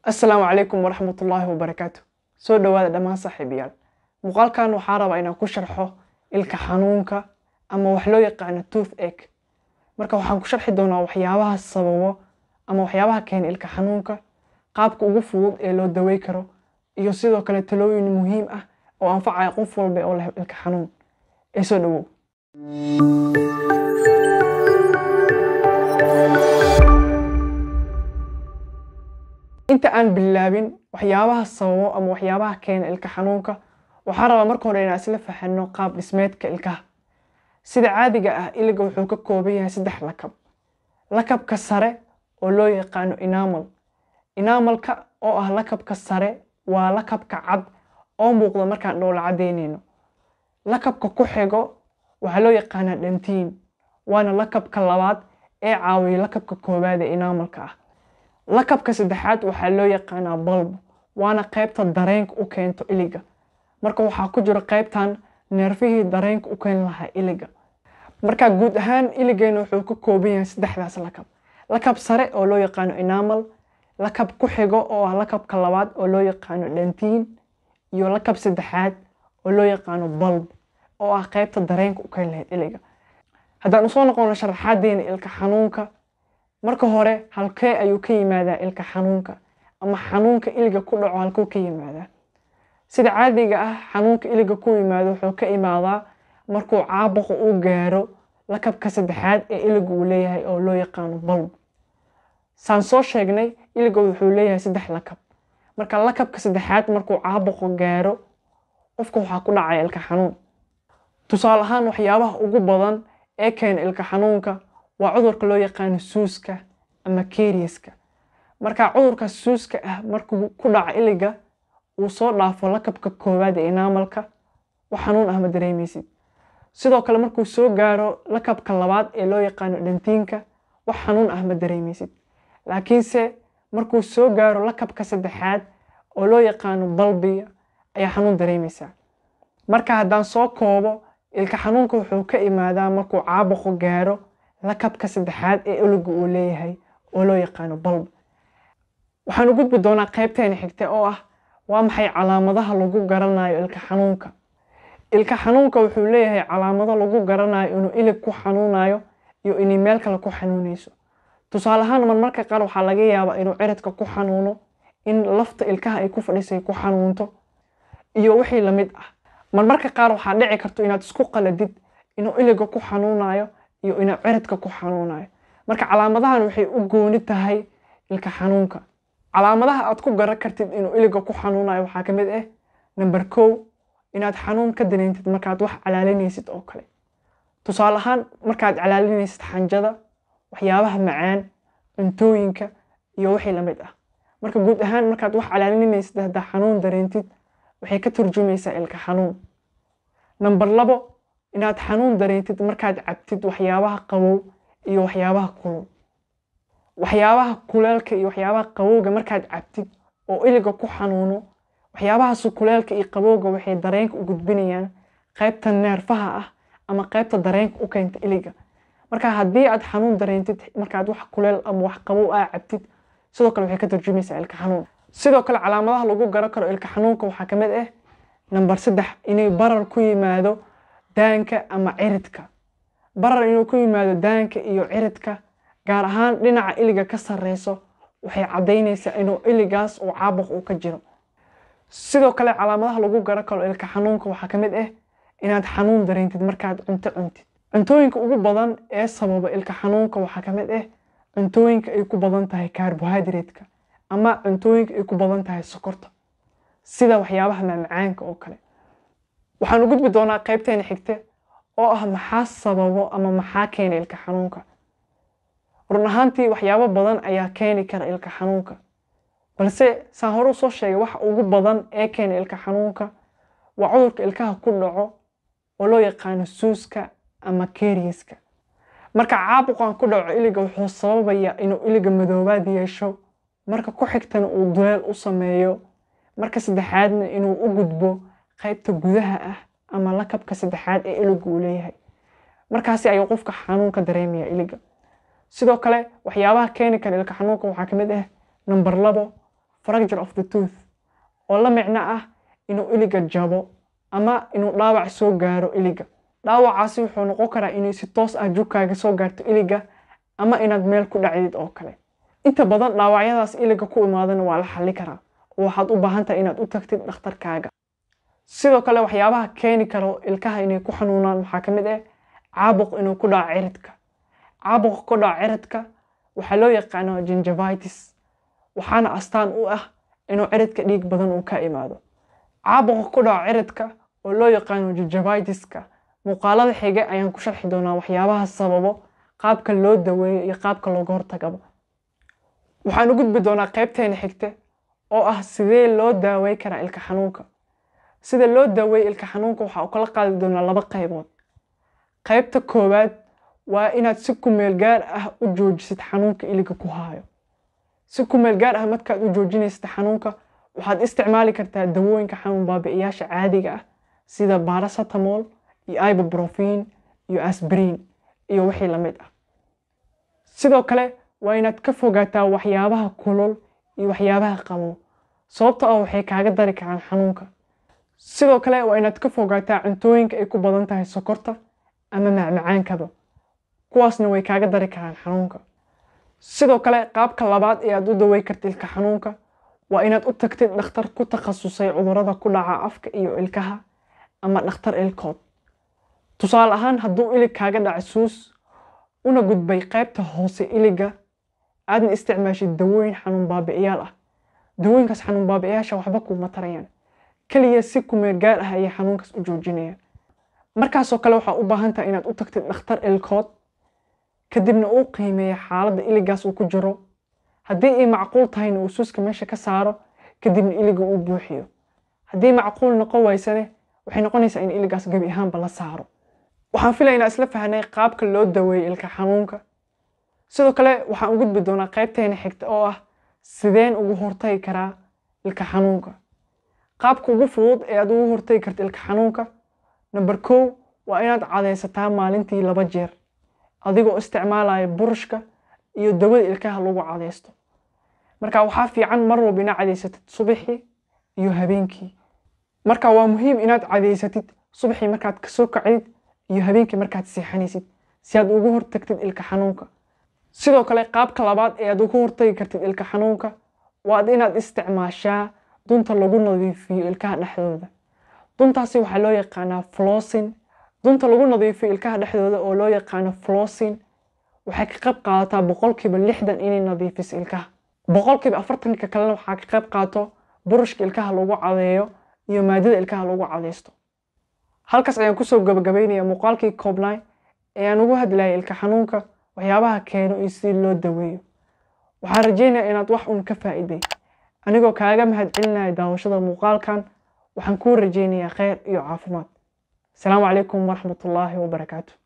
assalaamu calaykum waraxmatullaahi wabarakaatu soo dhowaada dhammaan saaxiibayaal muuqaalkan waxaa rabaa inaan ku sharxo ilka xanuunka ama wax loo yaqaano tooth egg marka waxaan ku sharxi doonaa waxyaabaha sababo ama waxyaabaha keena ilka xanuunka qaabka ugu fudud ee loo dawey karo iyo sidoo kale talooyin muhiim ah oo anfacaya qof walba oo leh ilka xanuun ee soo dhowow inta aan bilaabin waxyaabaha sababo ama waxyaabaha keena ilka xanuunka waxaa rabaa marka hore inaan isla fahanno qaab dhismeedka ilkaha sida caadiga ah iliga wuxuu ka kooban yahay saddex lakab lakabka sare oo loo yaqaano inamal inamalka oo ah lakabka sare waa lakabka cad oo muuqda markaan dhoola cadeynayno lakabka ku xigo waxaa loo yaqaanaa dhantiin waana lakabka labaad ee caawiya lakabka koowaad ee inamalka ah lakabka saddexaad waxaa loo yaqaanaa balb waana qaybta dareenka u keento iliga marka waxaa ku jiro qaybtan neerfihii dareenka u keeni lahaa iliga marka guud ahaan iligeena wuxuu ka kooban yahay saddexdaas lakab lakab sare oo loo yaqaano inamal lakab ku xigo oo ah lakabka labaad oo loo yaqaano dhantiin iyo lakab saddexaad oo loo yaqaano balb oo ah qaybta dareenka u keeni lahayd iliga haddaan usoo noqono sharaxaadeena ilka xanuunka marka hore halkee ayuu ka yimaadaa ilka xanuunka ama xanuunka iliga ku dhaco halkuu ka yimaadaa sida caadiga ah xanuunka iliga ku yimaado wuxuu ka imaadaa markuu caabuqa uu gaaro lakabka saddexaad ee iliga uu leeyahay oo loo yaqaano balb saan soo sheegnay iliga wuxuu leeyahay saddex lakab marka lakabka saddexaad markuu caabuqa gaaro qofka waxaa ku dhacaya ilka xanuun tusaale ahaan waxyaabaha ugu badan ee keena ilka xanuunka waa cudurka loo yaqaano suuska ama keriyaska marka cudurka suuska ah markuu ku dhaco iliga uu soo dhaafo lakabka koowaad ee inaamalka wax xanuun ah ma dareemaysid sidoo kale markuu soo gaaro lakabka labaad ee loo yaqaano dhantiinka wax xanuun ah ma dareemaysid laakiinse markuu soo gaaro lakabka saddexaad oo loo yaqaano balbiga ayaa xanuun dareemaysaa marka haddaan soo koobo ilka xanuunka wuxuu ka imaadaa markuu caabuqu gaaro lakabka saddexaad ee iliga uu leeyahay oo loo yaqaano balb waxaan u gudbi doonaa qaybteena xigta oo ah waa maxay calaamadaha lagu garanayo ilka xanuunka ilka xanuunka wuxuu leeyahay calaamado lagu garanayo inuu ilig ku xanuunayo iyo inay meel kale ku xanuunayso tusaale ahaan marmarka qaar waxaa laga yaabaa inuu ciridka ku xanuuno in lafta ilkaha ay ku fadhisay ku xanuunto iyo wixii lamid ah marmarka qaar waxaa dhici karto inaad isku qaladid inuu iliga ku xanuunayo iyo inuu ciridka ku xanuunayo marka calaamadahan waxay u gooni tahay ilka xanuunka calaamadaha aad ku garan kartid inuu iliga ku xanuunayo waxaa ka mid ah namber kow inaad xanuun ka dareentid markaad wax calaalinaysid oo kale tusaale ahaan markaad calaalinaysid xanjada waxyaabaha macaan cuntooyinka iyo wixii lamid ah marka guud ahaan markaad wax calaalinaysid haddaa xanuun dareentid waxay ka turjumaysaa ilka xanuun namber labo inaad xanuun dareentid markaad cabtid waxyaabaha qabow iyo waxyaabaha kulul waxyaabaha kuleelka iyo waxyaabaha qabowga markaad cabtid oo iliga ku xanuuno waxyaabahaas kuleelka iyo qabowga waxay dareenka u gudbinayaan qaybta neerfaha ah ama qaybta dareenka u keenta iliga marka haddii aad xanuun dareentid markaad wax kuleel ama wax qabow ah cabtid sidoo kale waxay ka turjumaysaa ilka xanuun sidoo kale calaamadaha lagu garan karo ilka xanuunka waxaa ka mid ah namber saddex inay barar ku yimaado daanka ama ciridka barar inuu ku yimaado daanka iyo ciridka gaar ahaan dhinaca iliga ka sarreyso waxay caddaynaysaa inuu iligaas uu caabuq uu ka jiro sidoo kale calaamadaha lagu garan karo ilka xanuunka waxaa ka mid ah inaad xanuun dareentid markaad cunto cuntid cuntooyinka ugu badan ee sababa ilka xanuunka waxaa ka mid ah cuntooyinka ay ku badan tahay karbohaydraytka ama cuntooyinka ay ku badan tahay sokorta sida waxyaabaha macmacaanka oo kale waxaan u gudbi doonaa qaybteena xigte oo ah maxaa sababo ama maxaa keena ilka xanuunka run ahaantii waxyaabo badan ayaa keeni kara ilka xanuunka balse saan hore usoo sheegay waxa ugu badan ee keena ilka xanuunka waa cudurka ilkaha ku dhaco oo loo yaqaano suuska ama keriyaska marka caabuqan ku dhaco iliga wuxuu sababayaa inuu iliga madoobaad yeesho marka ku xigtana uu duleel u sameeyo marka saddexaadna inuu u gudbo qaybta gudaha ah ama lakabka saddexaad ee iliga uu leeyahay markaasi ayuu qofka xanuunka dareemaya iliga sidoo kale waxyaabaha keeni kara ilka xanuunka waxaa ka mid ah namber labo fracture of the tooth oo la micno ah inuu iliga jabo ama inuu dhaawac soo gaaro iliga dhaawacaasi wuxuu noqon karaa inay si toos ah jugkaaga soo gaarto iliga ama inaad meel ku dhacdid oo kale inta badan dhaawacyadaas iliga ku imaadana waa la xalli karaa oo waxaad u baahan tahay inaad u tagtid dhakhtarkaaga sidoo kale waxyaabaha keeni karo ilkaha inay ku xanuunaan waxaa ka mid ah caabuq inuu ku dhaco ciridka caabuqa ku dhaco ciridka waxaa loo yaqaano gingivitis waxaana astaan u ah inuu ciridka dhiig badan uu ka imaado caabuqa ku dhaco ciridka oo loo yaqaano gingivitiska muuqaalada xige ayaan ku sharxi doonaa waxyaabaha sababo qaabka loo daweeyo iyo qaabka looga hortagaba waxaan u gudbi doonaa qaybteena xigte oo ah sidee loo daawey karaa ilka xanuunka sida loo daaweeyo ilka xanuunka waxaa u kala qaadi doonaa laba qaybood qaybta koowaad waa inaad si kumeel gaar ah u joojisid xanuunka iliga ku haayo si kumeel gaar ah markaad u joojinaysid xanuunka waxaad isticmaali kartaa dawooyinka xanuun baabi'iyaasha caadiga ah sida baracetamol iyo ibuprofen iyo asbrin iyo wixii la mid ah sidoo kale waa inaad ka fogaataa waxyaabaha kulul iyo waxyaabaha qabow sababta oo waxay kaaga dari karaan xanuunka sidoo kale waa inaad ka fogaataa cuntooyinka ay ku badan tahay sokorta ama macmacaankaba kuwaasna way kaaga dari karaan xanuunka sidoo kale qaabka labaad ee aad u dawey karta ilka xanuunka waa inaad u tagtid dhakhtar ku takhasusay cudurada ku dhaca afka iyo ilkaha ama dhakhtar ilkood tusaale ahaan hadduu ilig kaaga dhaca suus una gudbay qaybta hoose iliga aadna isticmaashid dawooyin xanuun baabi'iyaal ah dawooyinkaas xanuun baabi'iyaasha waxba kuuma tarayaan keliya si kumeel gaar ah ayay xanuunkaas u joojinayaan markaasoo kale waxaa u baahan tahay inaad u tagtid dhakhtar ilkood kadibna uu qiimeeya xaaladda iligaas uu ku jiro haddii ay macquul tahayna uu suuska meesha ka saaro kadibna iliga uu buuxiyo haddii macquul noqon waysane waxay noqonaysaa in iligaas gebi ahaanba la saaro waxaan filaynaa isla fahnay qaabka loo daweeyo ilka xanuunka sidoo kale waxaan u gudbi doonaa qaybteena xigta oo ah sideen ugu hortagi karaa ilka xanuunka qaabka ugu fudud ee aad ugu hortagi karta ilka xanuunka number kow waa inaad cadaysataa maalintii laba jeer adigoo isticmaalaya burushka iyo dawada ilkaha lagu cadaysto marka waxaa fiican mar walba inaad cadaysatid subaxii iyo habeenkii marka waa muhiim inaad cadaysatid subaxii markaad kasoo kacdid iyo habeenkii markaad seexanaysid si aad ugu hortagtid ilka xanuunka sidoo kale qaabka labaad ee aad ugu hortagi kartid ilka xanuunka waad inaad isticmaashaa dunta lagu nadiifiyo ilkaha dhexdooda duntaasi waxaa loo yaqaanaa flossin dunta lagu nadiifiyo ilkaha dhexdooda oo loo yaqaano flossin waxay ka qayb qaadataa boqolkiiba lixdan inay nadiifiso ilkaha boqolkiiba afartanka kalena waxaa ka qayb qaato burushka ilkaha lagu cadeeyo iyo maadada ilkaha lagu cadaysto halkaas ayaan kusoo gabagabaynaya muuqaalkii koobnay ee aan ugu hadlayay ilka xanuunka waxyaabaha keeno iyo sidii loo daweeyo waxaan rajeynaya inaad wax uun ka faa'iiday anigoo kaaga mahad celinaya daawashada muuqaalkan waxaan kuu rajeynayaa kheyr iyo caafimaad asalaamu calaykum waraxmatullaahi wabarakaatu